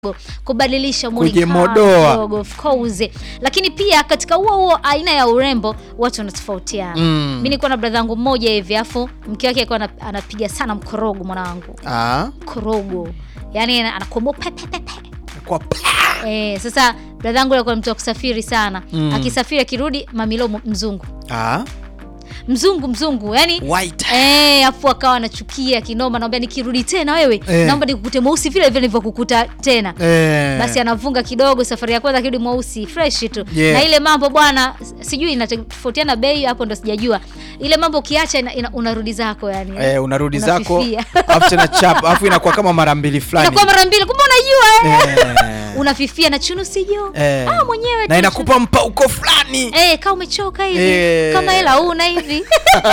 kubadilisha muonekano Kujimodoa. kidogo, of course. Lakini pia katika huo huo aina ya urembo watu wanatofautiana. Mm. Mimi nilikuwa na brother yangu mmoja hivi afu mke wake alikuwa ana- anapiga sana mkorogo mwanangu. Ah, Mkorogo. Yaani anakomoa pe pe pe pe. kwa pa. Eh, sasa brother yangu alikuwa mtu wa kusafiri sana. Mm. Akisafiri akirudi mamilo mzungu. Ah, Mzungu mzungu. Yaani white. Eh, afu akawa anachukia kinoma, naomba nikirudi tena wewe Eh. naomba nikukute mweusi vile vile nilivyokukuta tena. Eh. Basi anavunga kidogo, safari ya kwanza akirudi mweusi fresh tu Yeah. na ile mambo bwana, sijui inatofautiana bei hapo, ndo sijajua ile mambo ukiacha ina, ina, unarudi zako yani Eh, unarudi zako Unafifia. afu tena chap afu inakuwa kama mara mbili fulani. inakuwa mara mbili, kumbe unajua eh. Eh. unafifia na chunu sijui Eh. ah, mwenyewe na tu. inakupa mpauko fulani. Eh, kama umechoka hivi Eh. kama hela una hivi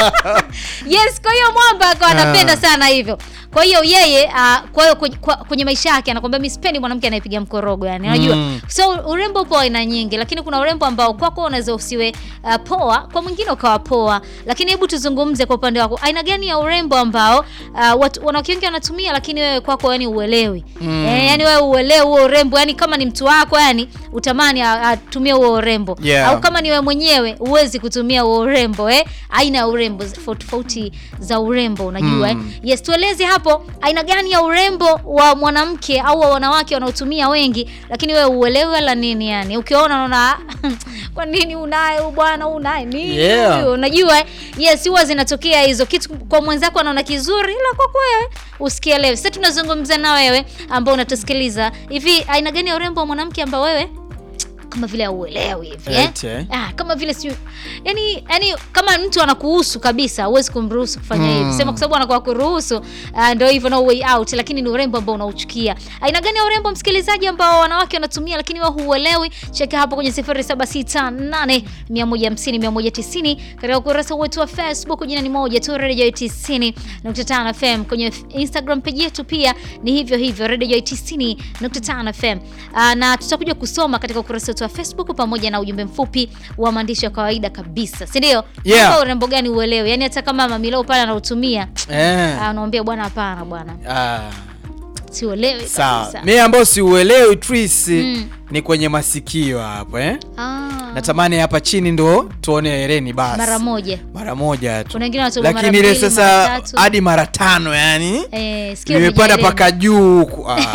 yes. Kwa hiyo mwamba akawa anapenda sana hivyo. Kwa hiyo yeye uh, kwa hiyo kwenye, kwa- kwenye maisha yake anakwambia mimi sipendi mwanamke anayepiga mkorogo yani, unajua Mm. so urembo upo aina nyingi, lakini kuna urembo ambao kwako unaweza usiwe uh, poa, kwa mwingine ukawa poa. Lakini hebu tuzungumze kwa upande wako, aina gani ya urembo ambao uh, watu wanawake wengi wanatumia, lakini wewe kwako yani uelewi Mm. eh, yani wewe uelewi huo urembo, yani kama ni mtu wako yani utamani a- atumie huo urembo Yeah. au kama ni wewe mwenyewe huwezi kutumia huo urembo eh? aina ya urembo tofauti tofauti za urembo unajua Mm. eh? yes tueleze hapo aina gani ya urembo wa mwanamke au wa wanawake wanaotumia wengi lakini wewe uelewe wala nini yani ukiona unaona "Ah, kwa nini unaye huyu bwana unaye nini Yeah. huyu?" unajua eh? yes huwa zinatokea hizo kitu kwa mwenzako anaona kizuri ila kwako wewe usikielewe sasa tunazungumza na wewe ambao unatusikiliza hivi aina gani ya urembo wa mwanamke ambao wewe kama vile auelewi hivi eh? Eti, eh? Ah, kama vile si yani, yani kama mtu anakuhusu kabisa huwezi kumruhusu kufanya Mm. hivi sema kwa sababu anakuwa kuruhusu uh, ndio hivyo no way out lakini ni urembo ambao unauchukia aina gani ya urembo msikilizaji ambao wanawake wanatumia lakini wewe huuelewi cheka hapo kwenye 0768 150 190 katika ukurasa wetu wa Facebook jina ni moja tu Radio 90.5 FM kwenye Instagram page yetu pia ni hivyo hivyo Radio 90.5 FM uh, na tutakuja kusoma katika ukurasa wetu wa Facebook pamoja na ujumbe mfupi wa maandishi ya kawaida kabisa si ndio Yeah. Kwamba urembo gani uelewe yani hata kama mamilao pale anautumia Eh. ah, unaambia bwana hapana bwana Ah. siuelewi Sawa. kabisa Mimi ambao siuelewi Tris Mm. ni kwenye masikio hapo eh. ah, Natamani hapa chini ndo tuone hereni basi. mara moja Mara moja tu. kuna wengine wanatoboa mara Lakini ile mbili, mara sasa tatu. hadi mara tano yani. eh, sikio Nimepanda hujaelewa. paka juu huku. Ah,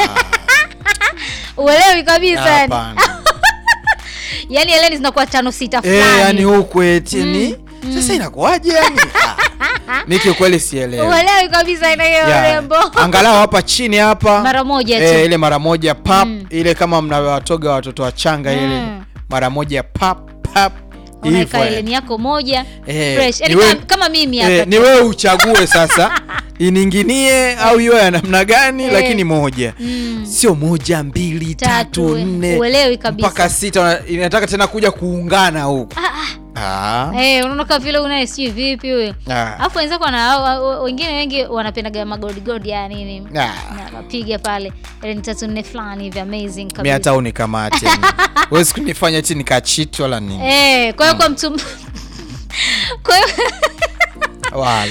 uelewi kabisa yani hapana. yani eleni zinakuwa tano sita Eh, fulani yani huku eti ni sasa inakuwaje yani? Ah. Mimi kiukweli sielewi. uelewi kabisa aina hiyo Yeah. urembo Angalau hapa chini hapa mara moja tu eh, ile mara moja pap Mm. ile kama mnawatoga watoto wachanga ile Mm. mara moja pap pap unaweka hivyo, eh. eleni yako moja Eh, fresh yani ni we- kama, kama mimi hapa Eh, ni wewe uchague sasa ininginie au iwe ya namna gani, Eh. lakini moja Mm. sio moja mbili Tatu, tatu eh. nne Uelewi kabisa. mpaka sita, una- inataka tena kuja kuungana huku Ah, ah. ah. Eh, unaona kama vile unaye sijui vipi huyo Ah. alafu wenzako wana wa- wa- wengine wengi wanapendaga magodigodi ya nini Ah. na wapiga pale eleni tatu nne fulani hivi amazing mi kabisa hata unikamate wezi kunifanya ti nikachiti wala nini Eh, kwa hiyo kwa mtu kwa hiyo wala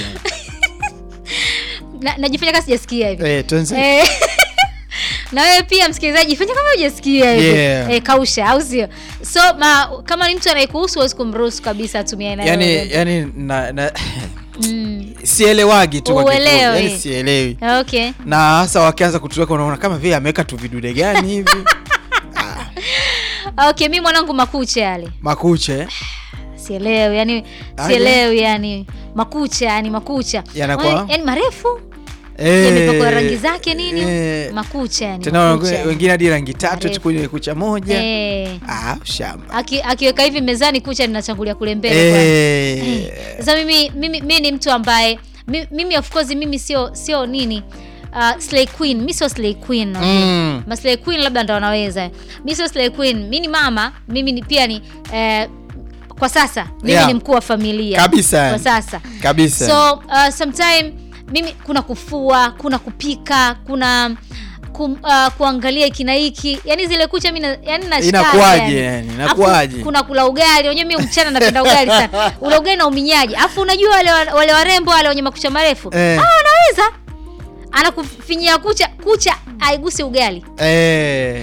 na- najifanya kama sijasikia hivi eh, tuanze Eh, na wewe pia msikilizaji fanya kama hujasikia hivi Yeah. eh, kausha au sio so ma, kama ni mtu anayekuhusu huwezi kumruhusu kabisa atumie aina hiyo yani, urembo. yani na, na, mm. sielewagi tu kwa kifupi. Uelewi. yani sielewi okay na hasa wakianza kutuweka unaona kama vile ameweka tu vidude gani hivi okay mi mwanangu makucha yale makucha eh? sielewi yani Aje. sielewi yani makucha yani makucha Yanakuwa? Wa- yani marefu Eh, yamepakwa rangi zake nini eh, makucha yani tena makucha. wengine hadi rangi tatu Marefu. tu kwenye kucha moja Eh, ah, shamba aki- akiweka hivi mezani kucha linachangulia kule mbele kwanza. eh, Eh, sasa mimi mimi mimi ni mtu ambaye mi- mimi of course mimi sio sio nini uh, slay queen mi sio slay queen okay? Mm. ma slay queen labda ndo wanaweza mi sio slay queen mi ni mama mimi ni pia ni eh, kwa sasa mimi Yeah. ni mkuu wa familia Kabisa. kwa sasa kabisa so uh, sometime mimi kuna kufua kuna kupika kuna ku, uh, kuangalia hiki na hiki yani zile kucha mi na- yani nashika Inakuwaje yani? Inakuwaje? Afu kuna kula ugali unajua mi mchana napenda ugali sana ule ugali na uminyaji afu unajua wale wa- wale warembo wale wenye makucha marefu Eh. ah, wanaweza anakufinyia kucha kucha aigusi ugali Eh.